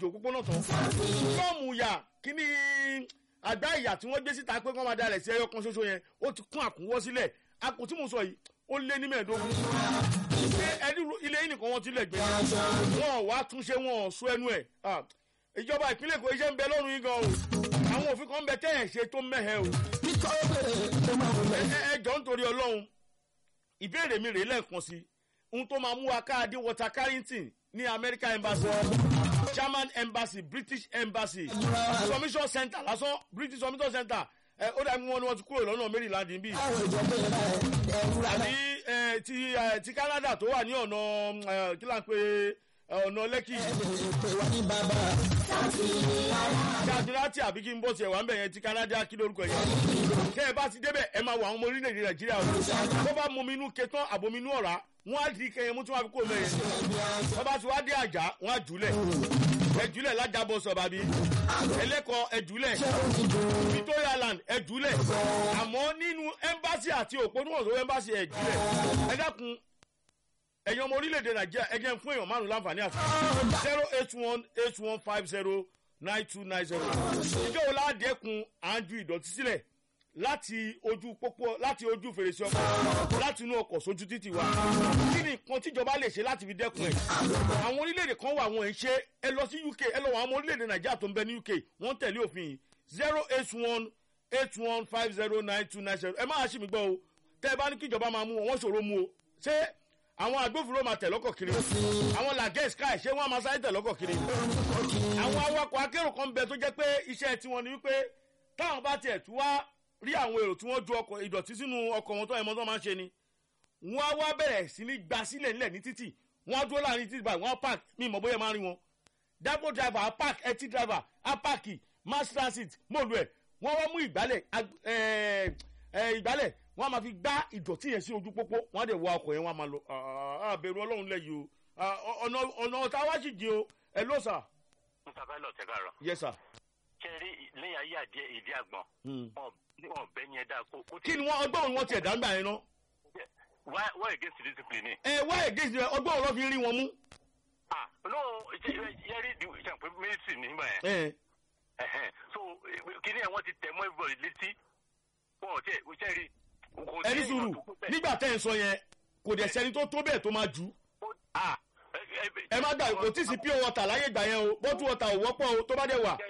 jò òpópónà tán fọ́ọ̀mù yà kíní àgbá ìyà tí wọ́n gbé síta pé kọ́ máa dalẹ̀ sí ẹyọ kan ṣoṣo yẹn ó ti kún àkúnwọ́ sílẹ̀ àpò tí mo sọ yìí ó lé ní mẹ́ẹ̀ẹ́dógún ṣé ẹni ilé yìí nìkan wọ́n ti lẹ̀ gbé wọn wá túnṣe wọn ò sún ẹnu ẹ̀ Ah, ìjọba ìpínlẹ̀ èkó iṣẹ́ ń bẹ lọ́rùn yín gan o àwọn òfin kan ń bẹ tẹ́ ẹ̀ ṣe tó mẹ́hẹ̀ o ẹ ẹ jọ nítorí ọlọ́run ìbéèrè mi rèé lẹ́ẹ̀kan sí ohun tó máa mú wa káàdé water carrington ní america embassy german embassy british embassy submission center lásán british submission center ẹ ó dàbí wọn ni wọn ti kúrò lọ́nà maryland níbí àbí ẹ, ti ẹ, ti canada tó wà ní ọ̀nà ẹ, kí là ń pè ẹ, ọ̀nà lẹ́kì jàdúrátì àbí kí n bọ́ tiẹ̀ wá ń bẹ̀ yẹn ti canada kí lórúkọ yẹn tẹ́ ẹ bá ti débẹ̀ ẹ máa wọ àwọn ọmọ orílẹ̀-èdè nàìjíríà o tó bá mú mi inú ketán àbò mi inú ọ̀rá wọ́n á di kẹyẹ mú tí wọ́n á fi kó mẹ́yẹ tó bá ti wá dé àjà wọ́n á jùlẹ̀ ẹ jùlẹ̀ lájàbọ̀ sọ̀bàbí ẹlẹ́kọ̀ọ́ ẹ jùlẹ̀ victoria land ẹ jùlẹ̀ àmọ́ nínú ẹ́mbásì àti òpónúwọ̀n ẹ́mbásì ẹ jùlẹ̀ ẹ dákun ẹ̀yin ọmọ orílẹ̀-èdè nàìjíríà ẹ jẹ́ ń fún èèyàn márùn láǹfààní àti zero eight one eight one five zero nine two nine zero ìjọ wo ládẹ́kun à ń ju ìdọ̀tí sílẹ̀ láti ojú pópó láti ojú fèrèsé ọkọ̀ láti inú ọkọ̀ sójú títì wa kí ni nǹkan tíjọba lè ṣe láti fi dẹ́kun ẹ̀ àwọn orílẹ̀-èdè kan wà wọ́n ń ṣe ẹ lọ sí uk ẹ lọ wọ àwọn orílẹ̀-èdè nàìjíríà tó ń bẹ ní uk wọ́n tẹ̀lé òfin yìí zero eight one eight one five zero nine two nine zero ẹ má ṣì mí gbọ́ o tẹ́ ẹ bá ní kíjọba máa mú wọn wọ́n ṣòro mú o ṣé àwọn agbófinró máa tẹ̀ lọ́kọ̀ kiri àwọn làgẹ́ sky ṣé wọ́n á máa sáré tẹ̀ lọ́kọ̀ kiri àwọn awakọ̀ akérò kan bẹ tó jẹ́ pé iṣẹ́ tiwọn ni wípé táwọn bá tiẹ̀ tú wá rí àwọn èrò tí wọ́n ju ọkọ̀ ìdọ̀tí sínú ọkọ̀ wọn tó ẹ̀mọ́ tó máa ń ṣe ni wọ́n á wá bẹ̀rẹ̀ sí ní gba sílẹ̀ nílẹ̀ ní títì wọ́n á dúró láàrin títì báyìí wọ́n á park mi ìmọ̀ bóyá máa rí wọn dapo driver á park ẹtí driver á park mass transit mọ́ọ̀lù ẹ̀ wọ́n wá mú ìgbálẹ̀ ag- ẹ̀, ẹ̀, ìgbálẹ̀ wọ́n á máa fi gbá ìdọ̀tí yẹn sí ojú pópó wọ́n á dẹ̀ wọ ọkọ̀ yẹn wọ́n á máa lọ Ah, ah, bẹ̀rù ọlọ́run lẹ́yìn o Ah, ọ̀nà ọ̀nà ọ̀tá wá sì di o ẹ̀ ló sà. mr pilot ẹ káàárọ̀ yes sir. ṣe rí lẹ́yìn ayé àdé ìdí àgbọn Hmm. wọn wọn bẹ yẹn dáa kó kó kí ni wọ́n ọgbọ́n òun wọ́n tiẹ̀ dáńgbà yẹn ná. why why against discipline ni. ẹ wá ègéjì rẹ ọgbọ́n òun lọ́ fi rí wọn mú. ah no yẹri di ṣe pé mínísítì nígbà yẹn ẹ Ẹhẹn. so kíní ẹ wọn ti tẹ mọ́ everybody létí wọn ò tẹ ṣe rí. kò sí ẹni èèyàn sùúrù tó kú bẹ́ẹ̀. nígbà tẹ́ ẹ̀ ń sọ yẹn kò dẹ̀ sẹ́ni tó tó bẹ́ẹ̀ tó máa jù ú. Ó- ah ẹ ẹ má gbà kò tí ì sí pure water láyé ìgbà yẹn o bottle water ò wọ́pọ̀ o tó bá dẹ̀ wà.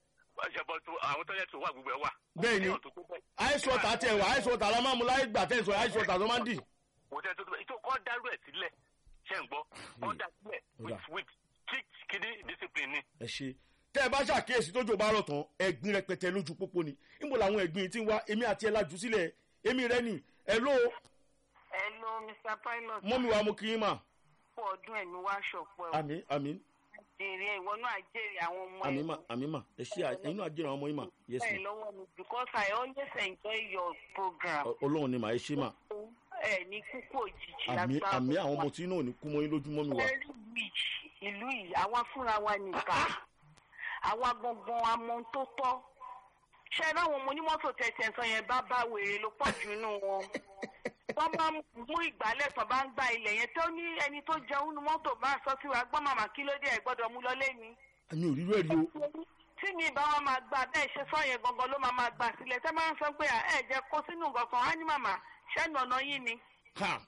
ṣẹbọ tó àwọn tó yẹ tó wà gbogbo ẹ wà. Bẹ́ẹ̀ ni. Èèyàn tó tó bẹ́ẹ̀. ice water tiẹ̀ wà ice water la máa mu láyé ìgbà tẹ́ ẹ̀ ń sọ ice water tó máa ń dì. kò tẹ́ tó tó bẹ́ẹ̀ tó kọ́ dárú ẹ̀ sílẹ̀ ṣe ń gbọ́ kọ́ dá sílẹ̀ with with strict kidney discipline ni. ẹ ṣe tẹ́ ẹ bá ṣàkíyèsí tójò bá rọ̀ tán ẹ̀gbin rẹpẹtẹ lójú pópó ni níbo làwọn ẹ̀gbin yìí ti ń wá èmi àti ẹ̀ lajú sílẹ̀ èmi rẹ nì ẹ̀ ló Hello, Mr. Pilot. mọ́mi wa mo kì í mà Fún ọdún ẹ̀mí wá ṣọ̀pọ̀ ẹ̀. àmì àmì Jèrè ìwọ náà jèrè àwọn ọmọ àmì ẹ̀. mà àmì mà ẹ ṣe ẹ̀yin náà jẹ́ràn ọmọ yín mà yes Bẹ́ẹ̀ ma lọ́wọ́ mi because I always enjoy your program. Ọ- ọlọ́run ni mà ẹ ṣe mà Ẹ ní kúkú òjijì àmì àmì àwọn ọmọ tí náà ò ní kú mọ́ yín lójú mọ́mi wa Very rich ìlú yìí, àwa fúnra wa nìkan. Àwa gangan amọ̀ tó tọ́. Ṣé ẹ láwọn ọmọ onímọ́tò tẹ̀sẹ̀ sọ yẹn bá bá wèrè ló pọ̀ jù nínú wọn? Wọ́n bá mú ìgbálẹ̀ tó bá ń gba ilẹ̀ yẹn tó ní ẹni tó jẹun nínú mọ́tò bá sọ sí wa gbọ́n màmá kí ló dé ẹ̀ gbọ́dọ̀ mú lọ lé ni àmì òríró ẹ̀ rí o tí mi bá wọn máa gba bẹ́ẹ̀ ṣe sọ yẹn gangan ló máa máa gbà sílẹ̀ tẹ́ máa ń sọ pé ẹ jẹ́ kó sínú nǹkan kan á ní màmá ṣẹ́nu ọ̀nà yín ni. ha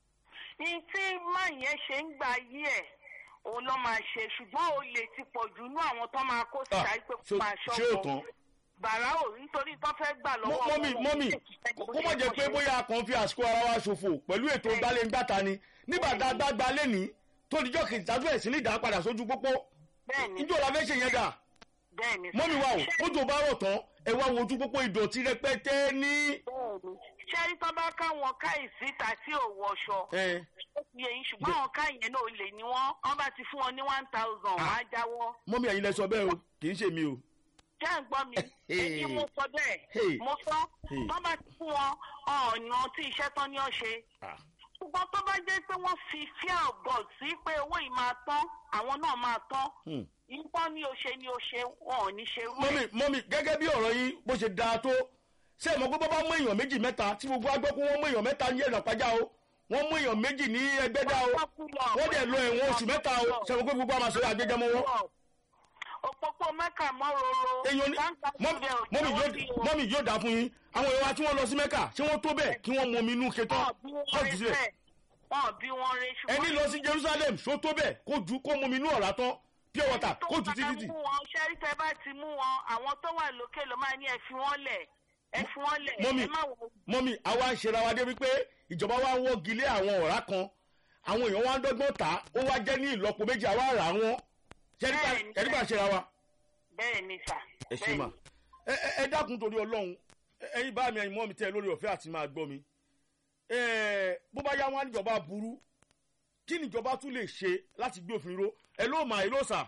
ní tí máa yẹn ṣe ń gba yí ẹ̀ òun lọ́ máa ṣe ṣùgbọ́n ó lè ti pọ̀ jù nú àwọn tó máa kó sí Ah, àìpé kó ṣé- máa ṣé ò tán ṣọ́kọ. bàrà ò nítorí tó fẹ́ gbà lọ́wọ́ Mọ́- mọ́mì wọn, mọ́mì wọn kó mọ̀ jẹ́ pé bóyá a kàn fi àsìkò ara wa ṣòfò pẹ̀lú ètò gbaléǹgbàta ni nígbà tá a gbá gba lẹ́ni tó dijọ́ kejì tájú ẹ̀ sí ní ìdá padà sójú pópó bẹ́ẹ̀ni ìjọ la fẹ́ ṣe yẹn dà bẹ́ẹ̀ni mọ́mì wa o Ṣé- kójú bá rọ̀ tán ẹ wá wo ojú pópó ìdọ̀tí rẹpẹtẹ ní. bẹ́ẹ̀ni ṣẹ́rí tó bá káwọn káìsí ta tí ò wọṣọ ẹ ó ti yẹ yín ṣùgbọ́n àwọn káyẹn náà lè ní wọ́n wọ́n bá ti fún wọn ní one thousand wọ́n á jáwọ́ mọ́mì ẹ̀yin lẹ sọ bẹ́ẹ̀ o kì í ṣe mi o. jẹ́ ń gbọ́ mi Hey. èyí mo sọ bẹ́ẹ̀ Hey. mo sọ Hey. tó bá ti fún wọn ọ̀nà tí iṣẹ́ tán ní ọ̀ṣẹ́ Ah. ṣùgbọ́n tó bá jẹ́ pé wọ́n fi fear of God sí pé owó yìí máa tán àwọn náà máa tán Hmm. nǹkan ní o ṣe ní o ṣe wọn ò ní ṣe rú mọ́mì ẹ̀. mọ́mì gẹ́gẹ́ bí ọ̀rọ̀ yín bó ṣe dáa tó ṣé ẹ mọ̀ pé bọ́ bá mú èèyàn méjì mẹ́ta tí gbogbo agbọ́ pé wọ́n mú èèyàn mẹ́ta ní ẹ̀nà pàjá o wọ́n mú èèyàn méjì ní ẹgbẹ́dá o wọ́n dẹ̀ lọ ẹ̀wọ̀n oṣù mẹ́ta o ṣe mọ̀ pé gbogbo àmàṣe àgbẹ̀jẹmọ wọn. mẹ́kà mọ́ roro. èèyàn ní Táǹkà mọ́mì síbẹ̀ ò mọ́mì tẹ́wọ́ yóò sí o. mọ́mì yóò dà fún yín àwọn èèyàn wa tí wọ́n lọ sí mẹ́kà ṣé wọ́n tó bẹ́ẹ̀ kí wọ́n mọ omi inú ketán Wọ́n bí wọ́n kó rí jù sílẹ̀ bẹ́ẹ̀. Wọ́n bí wọ́n rí ṣùgbọ́n. ẹni lọ sí jerusalem ṣó tó bẹ́ẹ̀ kó ju kó mọ omi inú ọ̀rá tán pure water tó kó ju bá títí mú wọn ṣẹ́rí tẹ́ bá ti mú wọn àwọn tó wà lókè ló máa ní ẹ fi wọ́n lẹ̀ ẹ fi wọ́n lẹ̀ Mọ́mì, ẹ má wọ mọ́mì àwa ń ṣera wa dé wípé ìjọba wa ń wọ́gi lé àwọn ọ̀rá kan àwọn èèyàn wa ń dọ́gbọ́n tà á ó wá jẹ́ ní ìlọ́po méjì àwa rà wọ́n Bẹ́ẹ̀ni, ẹni bá ṣera wa. bẹ́ẹ̀ ni sà. ẹ ṣe mà ẹ ẹ ẹ dákun torí ọlọ́run ẹ- ẹyin bá mi ẹyin mọ́ mi tẹ́ ẹ lórí ọ̀fẹ́ àti máa gbọ́ mi ẹ bó bá yá wọn á níjọba burú kí níjọba tún lè ṣe láti gbé òfin ró ẹ ló mà ẹ ló sà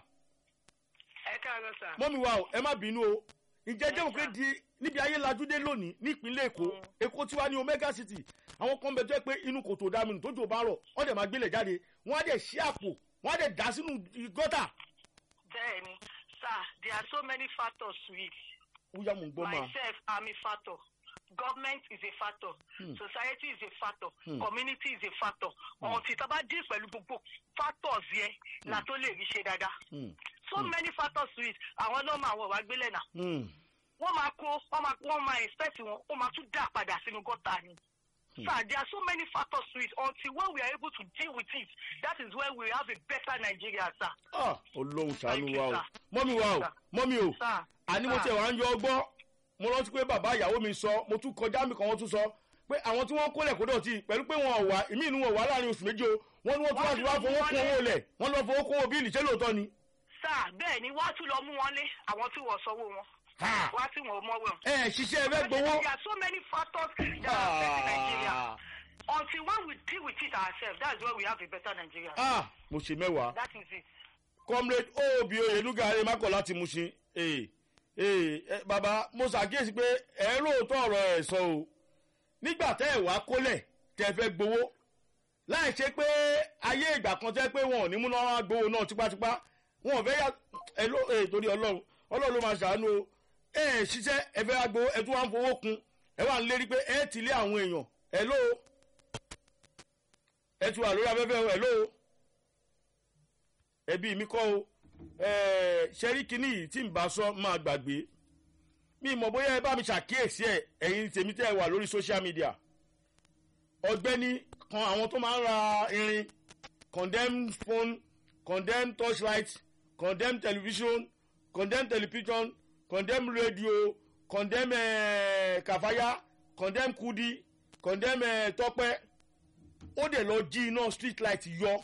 ẹ káàárọ̀ sà. mọ́mi wa o ẹ má bínú o ǹjẹ́ jẹ́ òkè di níbi ayé lajúdé lónìí nípínlẹ̀ èkó èkó tiwa ní omega city àwọn kan bẹ tó yẹ pé inú kòtò dàmínú tó jò bá rọ̀ wọ́n dẹ̀ máa gbélé jáde wọ́n á dẹ̀ ṣí àpò wọ́n á dẹ̀ dà sínú gọ́tà bẹ́ẹ̀ni sir there are so many factors to it wúyà mò ń gbọ́ máa myself i'm a factor government is a factor society is a factor community is a factor ọ̀hún tá a bá dín pẹ̀lú gbogbo factors yẹn la tó lè rí ṣe dáadáa so many factors to it àwọn náà máa wọ̀ wá gbélé náà wọ́n máa kó wọ́n máa wọ́n máa expect wọn ó máa tún dà padà sínú gọ́tà ni. Sir, there are so many factors to it until when we are able to deal with it that is when we have a better Nigeria sir. ah olóhùn Thank ṣàánú you, wa o sir. mọ́mi wa o Sir. mọ́mi o Sir. àní mo Sir. tẹ̀ wá ń yọ ọgbọ́ mo rántí pé bàbá ìyàwó mi sọ mo tún kọjá mi kan wọ́n tún sọ pé àwọn tí wọ́n kólẹ̀ kó dọ̀tí pẹ̀lú pé wọn ò wá ìmí inú wọn wà láàrin oṣù méje o wọ́n ní wọ́n tún wá sí wá fowó kún owó lẹ̀ wọ́n lọ fowó kún owó bíìlì ṣé lóòótọ́ ni. Sir, bẹ́ẹ̀ ni wọ́n á tún lọ mú wọn lé àwọn tí wọ́n sanwó wọn. Ha! Wọ́n á tí wọ́n mọ́ wọn. ẹ ẹ ṣiṣẹ́ ẹ fẹ́ gbowó. There are so many factors that are affecting Nigeria. Until when we deal with it ourselves, that's when we have a better Nigeria. ah mo ṣe mẹ́wàá That is it. comrade oobi oyenuga aremako láti Mushin ee ee ẹ, bàbá mo ṣàkíyèsí pé ẹ lóòótọ́ ọ̀rọ̀ ẹ̀ sọ o nígbà tẹ́ ẹ̀ wá kólẹ̀ tẹ́ ẹ fẹ́ gbowó láì ṣe pé ayé ìgbà kan tẹ́ pé wọn ò ní múná wá gbowó náà tipátipá wọn ò fẹ́ yà ẹ ló ee torí ọlọ́run ọlọ́run ló máa ṣàánú o ẹ ẹ ṣiṣẹ́ ẹ fẹ́ wá gbowó ẹ tún wá ń fowó kun ẹ wà ń lérí pé ẹ ti lé àwọn èèyàn ẹ ló ẹ ti wà lórí afẹ́fẹ́ o ẹ ló ẹbí mi kọ́ o ẹ̀ẹ́ ṣẹ́rí kínní yìí tí n bá sọ máa gbàgbé mi mọ̀ bóyá ẹ bá mi ṣàkíyèsí ẹ̀ ẹ̀yin tèmi tẹ́ ẹ wà lórí social media ọ̀gbẹ́ni kan àwọn tó máa ń ra irin condemn phone condemn torchlight condemn television condemn television condemn radio condemn eh, kàfáyà condemn kudi condemn eh, tọpẹ ó dẹ̀ lọ jí iná street light yọ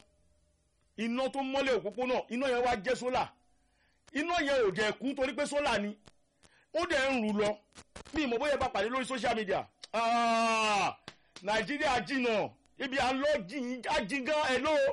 iná tó mọ́lẹ̀ òpópónà iná yẹn wá jẹ́ sólà iná yẹn ò jẹ́ kú torí pé sólà ni ó dẹ̀ ń rù lọ ní ìmọ̀ bóyá bá pàdé lórí social media Ah, nàìjíríà jìnnà ibi à ń lọ jìn ájì gan ẹ̀ ló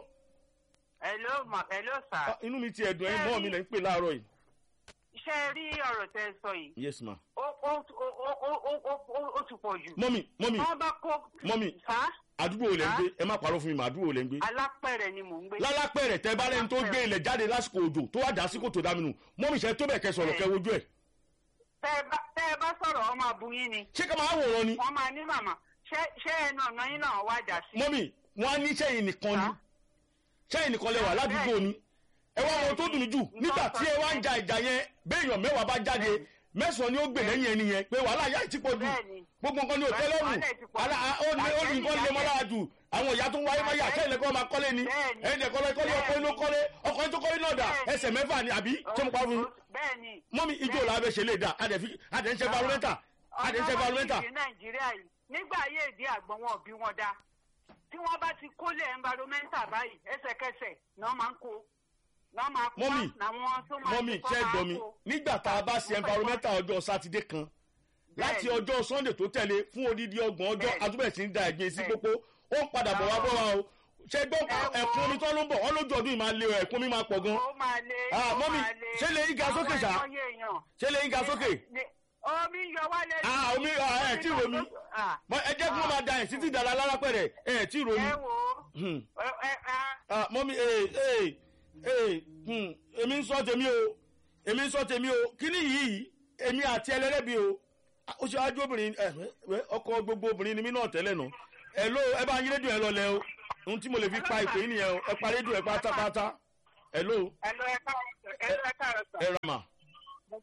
Hello, ma, hello, sir. inú mi ti ẹ̀dùn ẹ̀yìn mọ́ mi lẹ́ ń pè láàárọ̀ yìí. Ṣé ẹ rí ọ̀rọ̀ tẹ́ ẹ sọ yìí? yes ma. Ó ó ó ó ó ó ó ó ti pọ̀ jù. mọ́mì mọ́mì Wọ́n bá kó. Mọ́mì. Sá àdúgbò wo lẹ́ ń gbé ẹ má parọ́ fún mi mà àdúgbò wo lẹ́ ń gbé. alápẹ̀rẹ̀ ni mò ń gbé. lálápẹ̀rẹ̀ tẹ bá lẹ́ni tó gbé ilẹ̀ jáde lásìkò òjò tó wà dá sí kòtò dáminù mọ́mì ṣe tó bẹ̀ kẹ́ sọ̀rọ̀ kẹ́ wojú ẹ̀. Tẹ́ ẹ bá tẹ́ ẹ bá sọ̀rọ̀ ọmọ àbúyín ni. ṣé ká máa wòran ni. Wọ́n máa ní màmá. Ṣé ṣé ẹnu ọ̀nà yín náà wá jà sí? mọ́mì wọ́n á ní sẹ́yìn nìkan ni Sá. sẹ́yìn nìkan lẹ wà ládùúgbò ni ẹ wá wọn tó dùn mí jù nígbà tí ẹ wá ń ja ìjà yẹn béèyàn mẹ́wàá bá jáde mẹ́sàn-án ni ó gbè lẹ́yìn ẹni yẹn pé wàhálà yá ti pọ̀ jù Bẹ́ẹ̀ni. gbogbo nǹkan ni ò tẹ́lẹ̀ rù Wàhálà ti pọ̀ jù. Àlà, á, ó ní ó ní nǹkan lè mọ́ lára jù àwọn ìyá tó ń wáyé máyà sẹ́yìn lẹ́kọ́ máa kọ́lé ni Bẹ́ẹ̀ni. ẹ̀yìn lẹ́kọ́ lẹ́kọ́ lé ọkọ̀ inú kọ́lé ọkọ̀ inú tó kọ́lé náà dà Bẹ́ẹ̀ni. ẹsẹ̀ mẹ́fà ni àbí ṣé mo pa fún yín Bẹ́ẹ̀ni. mọ́mí ijó làá bẹ ṣe lè dà adẹ̀ ń ṣe environmental adẹ̀ ń ṣe environmental ọ̀nà wọn nàìjíríà yìí nígbà ayé ìdí àgbọn wọn ò bí wọn dá tí wọn bá ti kólé environmental báyìí ẹsẹ̀kẹsẹ̀ náà máa ń kó náà máa kó Mọ́mì, làwọn tó máa mọ́mí ṣe kọ́ ṣe máa gbọ́ mi kó. nígbà tá a bá ṣe environmental ọjọ́ sátidé kan láti Bẹ́ẹ̀ni. ọjọ́ sunday tó tẹ̀lé fún odidi ọgbọ̀n ọjọ́ Bẹ́ẹ̀ni. atúbẹ̀ sí ń da ẹ̀gbin sí Bẹ́ẹ̀ni. pópó ó ń padà bọ̀ wá bọ̀ wá o ṣe gbọ́ Ẹ wo. ẹ̀kún omi tó ló ń bọ̀ wọ́n lójú ọdún yìí máa lé o ẹ̀kún mi máa pọ̀ gan ó máa le Ah, ó mọ́mì, máa le. ṣé lè yí ga sókè ṣá? Àwọn ẹ̀mọ́yé èèyàn. ṣé lè yín ga sókè Ní- omi yọ wálé. Ah, omi ah, ẹ̀ tí ì romi Ah, Mọ- ẹ jẹ́ kí wọ́n máa da ẹ̀ sí ti dàda lára pẹ̀rẹ̀ ẹ̀ tí ì romi ẹ wo Hmm. ẹ ẹ ẹ- Ah, mọ́mí ee ee ee hmm, èmi ń sọ tèmi o èmi ń sọ tèmi o kíní yìí èmi àti ẹlẹ́rẹ́bi o Ah, ó ṣe ájú obìnrin ẹ ẹ ọkọ gbogbo obìnrin ni mí náà tẹ́lẹ̀ nà ẹ ló ẹ bá yín rédíò ẹ lọlẹ o ohun tí mo lè fi pa ìpè yín nìyẹn o ẹ pa rédíò ẹ pátápátá ẹ ló ẹ lọ ẹ káàárọ̀ sà, ẹ lọ ẹ káàárọ̀ sà. ẹ rà mà mo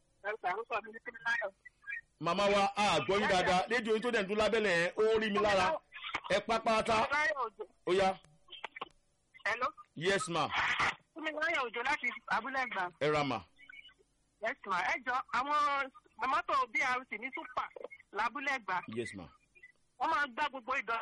orúkọ mi ní Kíníláyọ̀. màmá wa a gbọ́ yín dáadáa rédíò yín tó dẹ̀ ń dún lábẹ́lẹ̀ yẹn ó rí mi lára ẹ pápátá Kíníláyọ̀ Òjò. ó yá Hello. yes ma Kíníláyọ̀ Òjò láti Abúlé Ẹ̀gbá. ẹ ra ma Yes ma. Ẹ jọ àwọn mọ́tò BRT ní Súpà lábúlé Ẹ̀gbá. yes ma. Wọ́n máa gbá gbogbo ìdọ̀.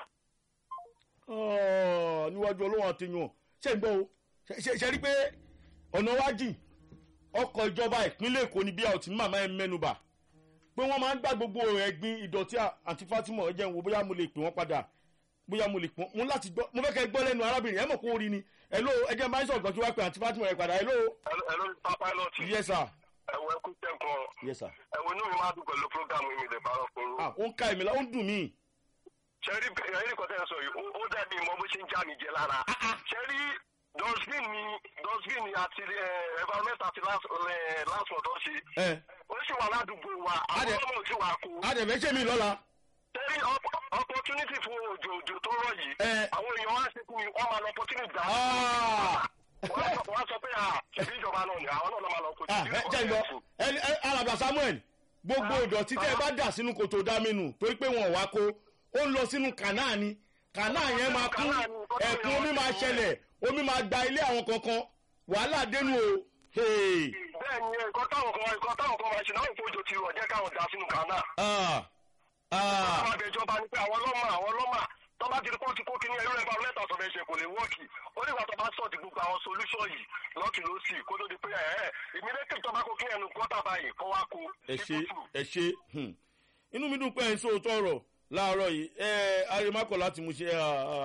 Ọ̀, níwájú ọlọ́wọ́n àti yàn ṣe ń gbọ́ o Ṣe- ṣe ṣe rí pé ọ̀nà wájì ọkọ̀ ìjọba ìpínlẹ̀ èkó ni bí a ò tí màmá ẹ mẹ́nuba pé wọ́n máa ń gbá gbogbo ẹ̀gbin ìdọ̀tí àti Fatima ẹ jẹ́ n wo bóyá mo lè pè wọ́n padà bóyá mo lè pọ́n mo láti gbọ́ mo fẹ́ kẹ́ ẹ gbọ́ lẹ́nu arábìnrin ẹ mọ̀ kó rí ni hello ẹ jẹ́ máa ń sọ̀rọ̀ kí wá pé àti Fatima ẹ padà hello ẹ̀rọ pilot yes sir ẹ̀wọ̀ ẹ̀kú tẹ̀kọ́ yes sir ẹ̀wọ̀ inú mi máa dùn pẹ̀lú programu mi lè bára fún un. ah ó ń ká èmi la ó ń dùn mí ṣẹ́rí ẹ̀rí kan tẹ́ ẹ sọ yìí ó- ó dàbí mọ bó ṣe ń já mi jẹ lára. ṣẹ́rí dustbin ni dustbin ni àti eh, environment àti last eh, last word ọ̀ṣì ẹ ó sì wà ládùúgbò wa àwọn Adé- ọmọ òsì wà kú. adẹ̀fẹ́ ṣe mí lọ́la ṣẹ́rí opportunity fún òjò òjò tó rọ̀ yìí ẹ àwọn èèyàn wá ṣe kú wọ́n máa lọ opportunity dá. ah wọ́n sọ- wọ́n sọ pé à ṣèbí ìjọba náà ni àwọn náà ló máa lọ kojú. ah ẹ jẹ́ ìgbọ́ ẹni ẹ alàgbà Samuel gbogbo ìdọ̀tí tẹ́ ẹ bá dà sínú kòtò dámínú torí pé wọn ò wá kó ó ń lọ sínú kànáà ni kànáà yẹn máa kú ẹ̀kún omi máa ṣẹlẹ̀ omi máa gba ilé àwọn kankan wàhálà dénú o hey, bẹ́ẹ̀ ni nǹkan táwọn kan nǹkan táwọn kan máa ṣe náà ìfojò ti rọ̀ jẹ́ káwọn dá sínú kànáà. ah ah àwọn àbẹ̀jọba ni pé àwọn ọlọ́mà àwọn ọlọ́mà tó bá ti rí pọ́ńtì kó kíní ẹ̀rọ ẹ̀fà lẹ́tà sọ̀rọ̀ ẹ̀ṣẹ̀ kò lè wọ́ọ̀kì ó nígbà tó bá sọ̀tì gbogbo àwọn solution yìí lọ́ọ̀kì ló sì kó tó di pé ẹ̀ ẹ́ ìmídẹ́tì tó bá kó kíní ẹnu gọ́tà báyìí kó wá kó. ẹ ṣe ẹ ṣe hmm. inú mi dùn pé ẹ ń sòótọ́ ọ̀rọ̀ láàárọ̀ yìí ẹ arimakọ̀ láti mú ṣe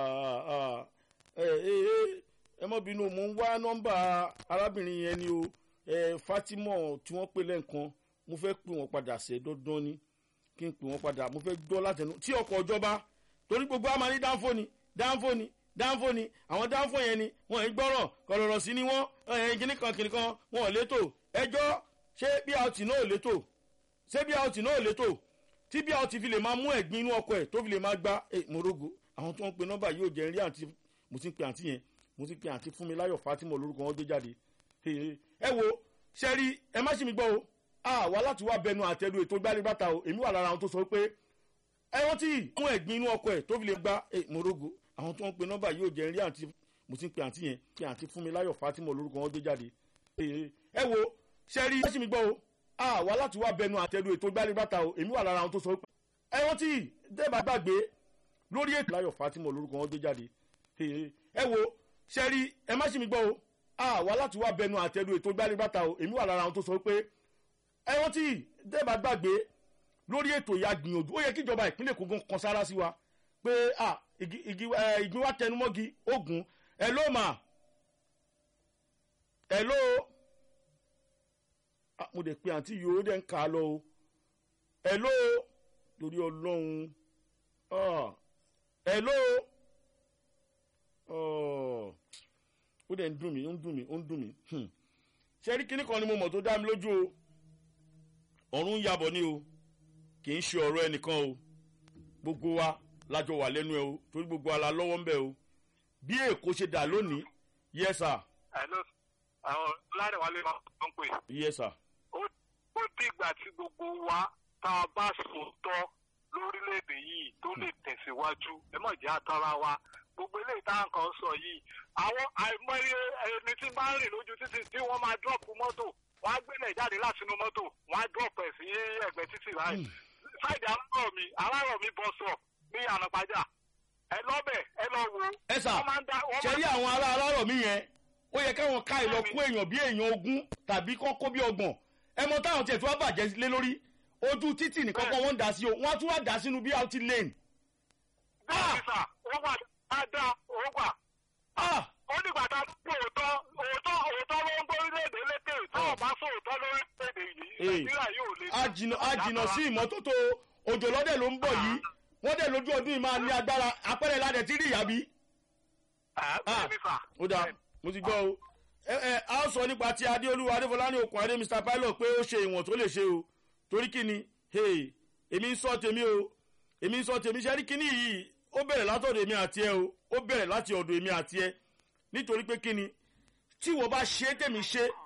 ẹ ẹ ẹ mọ́ bínú mò ń wá nọ́mbà arábìnrin yẹn ni o ẹ Fatima tí wọ́n pè lẹ́ǹkan mo fẹ́ pè wọ́n padà ṣe dandan ni kí n pè wọ́n padà mo fẹ́ gbọ́ látẹnu tí ọkọ̀ ìjọba torí gbogbo a máa ní dáńfó ni dáńfó ni dáńfó ni àwọn dáńfó yẹn ni wọn ì gbọ́rọ̀ kọ̀rọ̀rọ̀ sí ni wọ́n ẹ̀yìn kìnnìkan kìnnìkan wọn ò létò ẹjọ́ ṣé bí a ti náà ò létò ṣé bí a ti náà ò létò tí bí a ti fi lè máa mú ẹ̀gbin inú ọkọ̀ ẹ̀ tó fi lè máa gbá ẹ̀ morogo àwọn tó ń pe nọ́mbà yóò jẹ́ rí àǹtí mo ti ń pe àǹtí yẹn mo ti ń pe àǹtí Fúnmiláyọ̀ Fatima lórúkọ wọn gbé jáde ẹ wo ṣe rí ẹ má ṣì mí gbọ́ o a wá láti wá bẹnu àtẹnu ètò gbálẹ́gbàtà o èmi wà lára àwọn tó sọ pé ẹ rántí mú ẹ̀gbin inú ọkọ̀ ẹ̀ tó fi lè gbá ẹ̀ morogo àwọn tó ń pe nọ́mbà yóò jẹ́ rí àǹtí mo ti ń pe àǹtí yẹn pe àǹtí Fúnmiláyọ̀ Fatima lórúkọ wọn gbé jáde ẹ wo ṣe rí ẹ má ṣì mí gbọ́ o a wá láti wá bẹnu àtẹnu ètò gbálẹ́gbàtà o èmi wà lára àwọn tó sọ pé ẹ rántí dẹ́ẹ̀bà gbàgbé lórí ètò láyọ̀ Fatima lórúkọ wọn gbé jáde ẹ wo ṣe rí ẹ má ṣì mí gbọ́ o a wá láti wá bẹnu àtẹnu ètò gbálẹ́gbàtà o èmi wà lára àwọn tó sọ pé ẹ rántí dẹ́ẹ̀bà gbàgbé lórí ètò ìyá gbìyànjú ó yẹ kí ìjọba ìpínlẹ̀ Èkó gan kan sára sí wa pé ah igi igi ẹ ìgbín wa tẹnumọ́gi ogun ẹ ló mà ẹ ló ah mo dẹ̀ pe àǹtí yìí ó dẹ̀ ń kà á lọ o ẹ ló lórí ọlọ́run ah ẹ ló ó dẹ̀ ń dùn mí ó ń dùn mí ó ń dùn mí hmm. ṣe rí kíní kan ni mo mọ̀ tó dá mi lójú o ọ̀run ń yabọ̀ ni o kì í ṣe ọ̀rọ̀ ẹnìkan o gbogbo wa lájọ wà lẹ́nu ẹ o torí gbogbo wa la lọ́wọ́ ń bẹ o bí èkó ṣe dà lónìí yes sir hello àwọn ládàwálé máa ń pè yes sir ó ó dìgbà tí gbogbo wa tá a bá sòótọ́ lórílẹ̀‐èdè yìí tó lè tẹ̀síwájú ẹ mọ̀ jẹ́ àtàrà wa gbogbo eléyìí tá à ń kàn sọ yìí àwọn àìmọye ẹni tí bá ń rìn lójú títì tí wọ́n máa dọ́ọ̀pù mọ́tò wọ́n á gbélé jáde látinú mọ́tò wọ́n á dọ́ọ̀pù ẹ̀ sí ẹgbẹ́ títì báyìí sáìdì alárọ̀ mi alárọ̀ mi bọ́ sọ̀ ní ànàpájà ẹ lọ́bẹ̀ ẹ lọ wo ẹ sà wọ́n máa ń dá wọ́n ṣe máa rí àwọn ará alárọ̀ mi yẹn ó yẹ káwọn ká ìlọ kó èèyàn bí èèyàn ogún tàbí kọ́ kó bí ọgbọ̀n ẹ mọ táwọn tiẹ̀ tí wọ́n bàjẹ́ lé lórí ojú títì nìkan kan wọ́n ń dá sí o wọ́n á tún wá dá sínú BRT lane bẹ́ẹ̀ ni sà ó wà dáadáa ó wà ah ó dìgbà tá a gbọ́ òótọ́ òótọ́ òótọ́ ló ń gbórílẹ̀-èdè lékè tí ò bá sọ òótọ́ lórílẹ̀-èdè yìí Ee. nàìjíríà yóò lè. àjìnà àjìnà sí ìmọ́tótó òjò lọ́dẹ̀ ló ń bọ̀ yìí wọ́n dẹ̀ lójú ọdún yìí máa ní agbára apẹ́rẹ́ ládẹ̀ tí rí ìyàbí. bẹ́ẹ̀ ni sà. ó dáa mo ti gbọ́ o ẹ ẹ a ó sọ nípa ti adéolúwa adéfọlá ní okùn adé mr pilot pé ó ṣe ìwọ̀n tó lè ṣe o torí kí ni hey èmi ń sọ tèmi o èmi ń sọ tèmi ṣe rí kíní yìí ó bẹ̀rẹ̀ látọ̀dọ̀ èmi àti ẹ o ó bẹ̀rẹ̀ láti ọ̀dọ̀ èmi àti ẹ nítorí pé kí ni tí wọ́n bá ṣe é tèmi ṣe